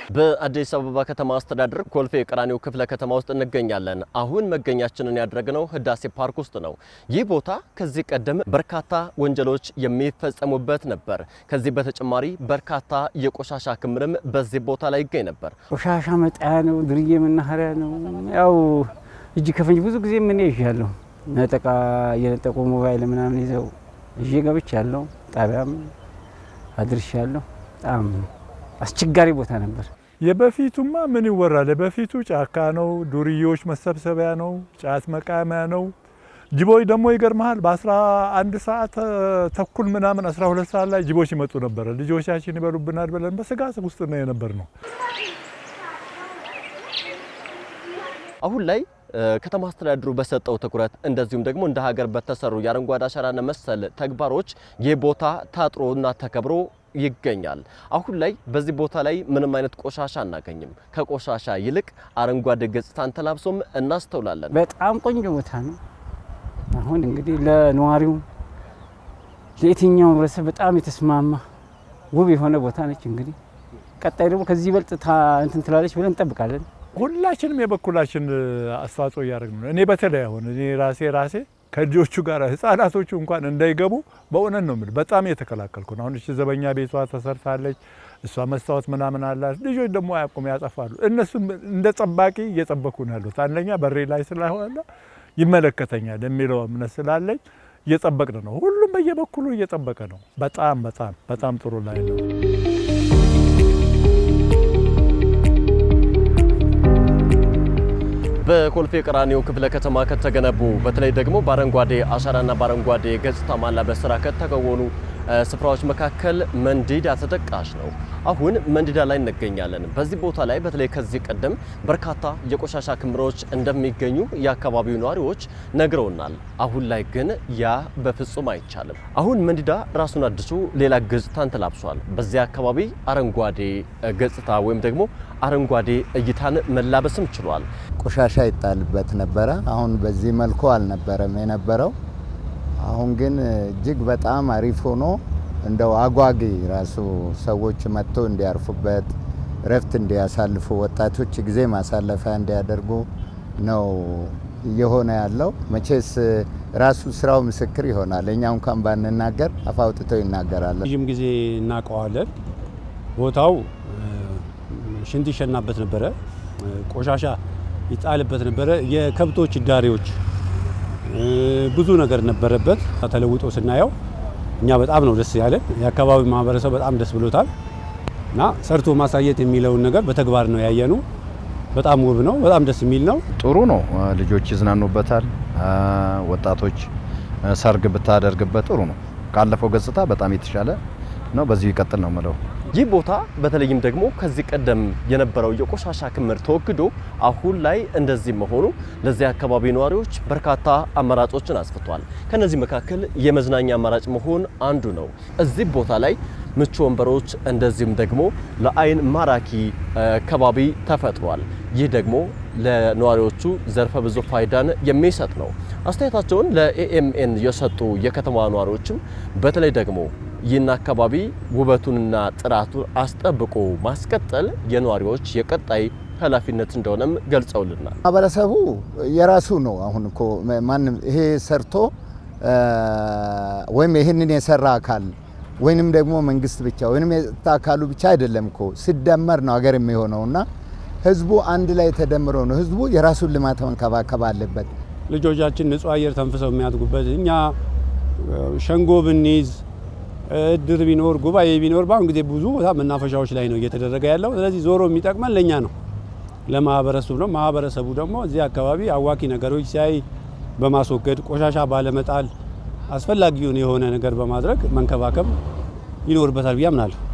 በአዲስ አበባ ከተማ አስተዳደር ኮልፌ ቀራኒዮ ክፍለ ከተማ ውስጥ እንገኛለን። አሁን መገኛችንን ያደረግነው ህዳሴ ፓርክ ውስጥ ነው። ይህ ቦታ ከዚህ ቀደም በርካታ ወንጀሎች የሚፈጸሙበት ነበር። ከዚህ በተጨማሪ በርካታ የቆሻሻ ክምርም በዚህ ቦታ ላይ ይገኝ ነበር። ቆሻሻ መጣያ ነው፣ ድርዬ መናኸሪያ ነው። ያው እጅ ከፍንጅ ብዙ ጊዜ ምን ይዣለሁ ነጠቃ እየነጠቁ ሞባይል ምናምን ይዘው ይዤ ገብቻለሁ። ጣቢያም አድርሻለሁ። በጣም አስቸጋሪ ቦታ ነበር። የበፊቱማ ምን ይወራል? የበፊቱ ጫካ ነው፣ ዱርዬዎች መሰብሰቢያ ነው፣ ጫት መቃሚያ ነው። ጅቦች ደግሞ ይገርመሃል፣ በ11 ሰዓት ተኩል ምናምን 12 ሰዓት ላይ ጅቦች ይመጡ ነበረ። ልጆቻችን ይበሉብናል ብለን በስጋት ውስጥ ነው የነበር ነው። አሁን ላይ ከተማ አስተዳደሩ በሰጠው ትኩረት እንደዚሁም ደግሞ እንደ ሀገር በተሰሩ የአረንጓዴ አሻራና መሰል ተግባሮች ይህ ቦታ ታጥሮና ተከብሮ ይገኛል። አሁን ላይ በዚህ ቦታ ላይ ምንም አይነት ቆሻሻ አናገኝም። ከቆሻሻ ይልቅ አረንጓዴ ገጽታን ተላብሶም እናስተውላለን። በጣም ቆንጆ ቦታ ነው። አሁን እንግዲህ ለነዋሪው ለየትኛው ህብረተሰብ በጣም የተስማማ ውብ የሆነ ቦታ ነች። እንግዲህ ቀጣይ ደግሞ ከዚህ ይበልጥ እንትን ትላለች ብለን እንጠብቃለን። ሁላችንም የበኩላችን አስተዋጽኦ እያደረግን ነው። እኔ በተለይ አሁን እኔ ራሴ ራሴ ከልጆቹ ጋር ህጻናቶቹ እንኳን እንዳይገቡ በእውነት ነው የምልህ በጣም እየተከላከልኩ ነው። አሁን እቺ ዘበኛ ቤቷ ተሰርታለች፣ እሷ መስታወት ምናምን አላት። ልጆች ደግሞ አያውቁም፣ ያጠፋሉ። እነሱም እንደ ጠባቂ እየጠበኩ ነው ያሉት። አንደኛ በሬ ላይ ስለሆነ ይመለከተኛል የሚለው እምነት ስላለኝ እየጠበቅን ነው። ሁሉም በየበኩሉ እየጠበቀ ነው። በጣም በጣም በጣም ጥሩ ላይ ነው። በኮልፌ ቀራኒዮ ክፍለ ከተማ ከተገነቡ በተለይ ደግሞ በአረንጓዴ አሻራና በአረንጓዴ ገጽታ ማላበስ ስራ ከተከወኑ ስፍራዎች መካከል መንዲዳ ተጠቃሽ ነው። አሁን መንዲዳ ላይ እንገኛለን። በዚህ ቦታ ላይ በተለይ ከዚህ ቀደም በርካታ የቆሻሻ ክምሮች እንደሚገኙ የአካባቢው ነዋሪዎች ነግረውናል። አሁን ላይ ግን ያ በፍጹም አይቻልም። አሁን መንዲዳ ራሱን አድሶ ሌላ ገጽታን ተላብሷል። በዚያ አካባቢ አረንጓዴ ገጽታ ወይም ደግሞ አረንጓዴ እይታን መላበስም ችሏል። ቆሻሻ ይጣልበት ነበረ። አሁን በዚህ መልኩ አልነበረም የነበረው። አሁን ግን እጅግ በጣም አሪፍ ሆኖ እንደው አጓጊ ራሱ ሰዎች መጥተው እንዲያርፉበት እረፍት እንዲያሳልፉ ወጣቶች ጊዜ ማሳለፊያ እንዲያደርጉ ነው እየሆነ ያለው። መቼስ ራሱ ስራው ምስክር ይሆናል። እኛ እንኳን ባንናገር አፍ አውጥተው ይናገራል። ረዥም ጊዜ እናውቀዋለን። ቦታው ሽንት ይሸናበት ነበረ፣ ቆሻሻ ይጣልበት ነበረ፣ የከብቶች ዳሬዎች ብዙ ነገር ነበረበት። ተለውጦ ስናየው እኛ በጣም ነው ደስ ያለን። የአካባቢው ማህበረሰብ በጣም ደስ ብሎታል እና ሰርቶ ማሳየት የሚለውን ነገር በተግባር ነው ያየኑ። በጣም ውብ ነው። በጣም ደስ የሚል ነው። ጥሩ ነው። ልጆች ይዝናኑበታል። ወጣቶች ሰርግ ብታደርግበት ጥሩ ነው። ካለፈው ገጽታ በጣም የተሻለ ነው። በዚሁ ይቀጥል ነው ምለው። ይህ ቦታ በተለይም ደግሞ ከዚህ ቀደም የነበረው የቆሻሻ ክምር ተወግዶ አሁን ላይ እንደዚህ መሆኑ ለዚህ አካባቢ ነዋሪዎች በርካታ አማራጮችን አስፍቷል። ከነዚህ መካከል የመዝናኛ አማራጭ መሆን አንዱ ነው። እዚህ ቦታ ላይ ምቹ ወንበሮች እንደዚሁም ደግሞ ለአይን ማራኪ ከባቢ ተፈጥሯል። ይህ ደግሞ ለነዋሪዎቹ ዘርፈ ብዙ ፋይዳን የሚሰጥ ነው። አስተያየታቸውን ለኤኤምኤን የሰጡ የከተማ ነዋሪዎችም በተለይ ደግሞ ይህን አካባቢ ውበቱንና ጥራቱን አስጠብቆ ማስቀጠል የነዋሪዎች የቀጣይ ኃላፊነት እንደሆነም ገልጸውልናል። ማህበረሰቡ የራሱ ነው። አሁን እኮ ማንም ይሄ ሰርቶ ወይም ይህንን የሰራ አካል ወይንም ደግሞ መንግስት ብቻ ወይንም የጸጥታ አካሉ ብቻ አይደለም እኮ ሲደመር ነው ሀገር የሚሆነው እና ህዝቡ አንድ ላይ ተደምሮ ነው። ህዝቡ የራሱን ልማት መንከባከብ አለበት። ልጆቻችን ንጹህ አየር ተንፍሰው የሚያድጉበት እኛ ሸንጎ ብንይዝ እድር ቢኖር ጉባኤ ቢኖር በአሁን ጊዜ ብዙ ቦታ መናፈሻዎች ላይ ነው እየተደረገ ያለው። ስለዚህ ዞሮ የሚጠቅመን ለእኛ ነው፣ ለማህበረሰቡ ነው። ማህበረሰቡ ደግሞ እዚህ አካባቢ አዋኪ ነገሮች ሲያይ በማስወገድ ቆሻሻ ባለመጣል አስፈላጊውን የሆነ ነገር በማድረግ መንከባከብ ይኖርበታል ብዬ አምናለሁ።